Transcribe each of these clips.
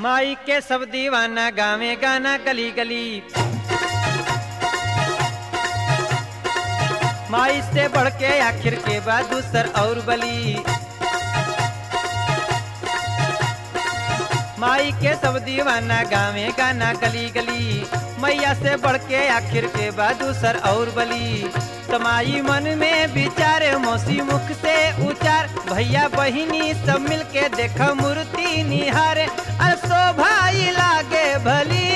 माई के सब दीवाना गावे गाना गली गली माई से बढ़ के आखिर के बाद दूसर और बली माई के सब दीवाना गावे गाना गली गली मैया से बढ़ के आखिर के बाद दूसर और बली तमाई मन में विचार मौसी मुख से उचार भैया बहिनी सब मिल के देख मूर्ति निहार अरे शोभाई लागे भली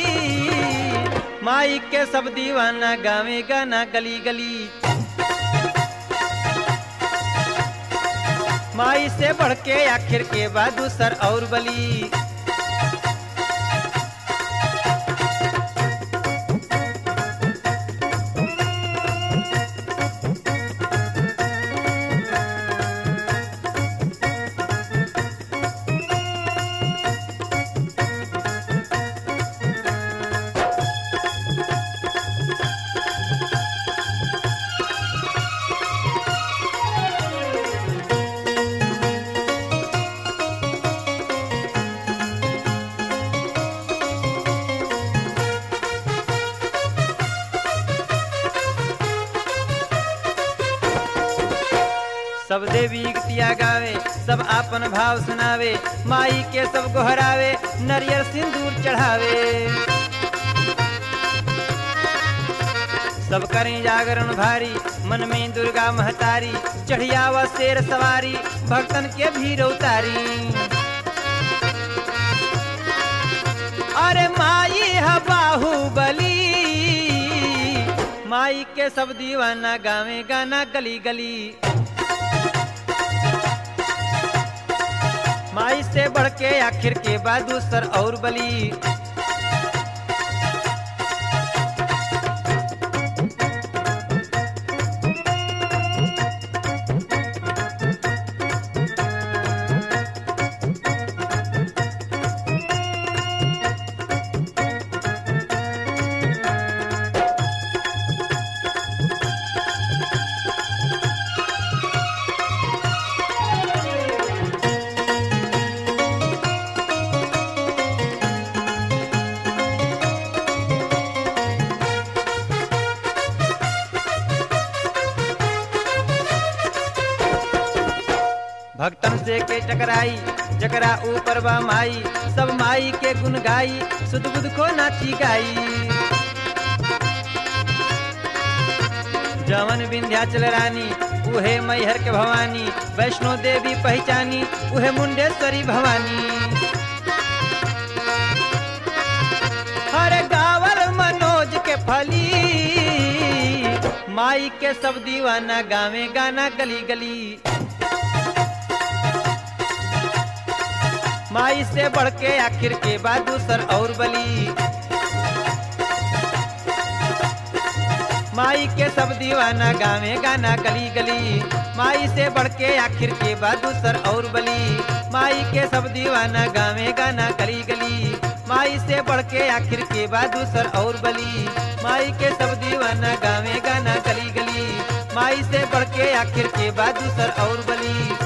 माई के सब दीवाना गावे गाना गली गली माई से बढ़ के आखिर के बाद दूसर और बली सब देवी गीतिया गावे सब आपन भाव सुनावे माई के सब गोहरावे नरियर सिंदूर चढ़ावे सब करें जागरण भारी मन में दुर्गा महतारी चढ़िया व शेर सवारी भक्तन के भीड़ उतारी अरे माई है बाहुबली माई के सब दीवाना गावे गाना गली गली माई से बढ़ के आखिर के बाद दूसर और बली भक्तन से के टकराई जकरा ऊपर बा माई सब माई के गुन गाई सुध बुध को नाची गाई जवन विंध्याचल रानी उहे मैहर के भवानी वैष्णो देवी पहचानी उहे मुंडेश्वरी भवानी हर गावल मनोज के फली माई के सब दीवाना गावे गाना गली गली माई से बढ़ के आखिर के बाद दूसर और बली माई के सब दीवाना गावे गाना गली गली माई से बढ़ के आखिर के बाद दूसर और बली माई के सब दीवाना गावे गाना गली गली माई से बढ़ के आखिर के बाद दूसर और बली माई के सब दीवाना गावे गाना गली गली माई से बढ़ के आखिर के बाद दूसर और बली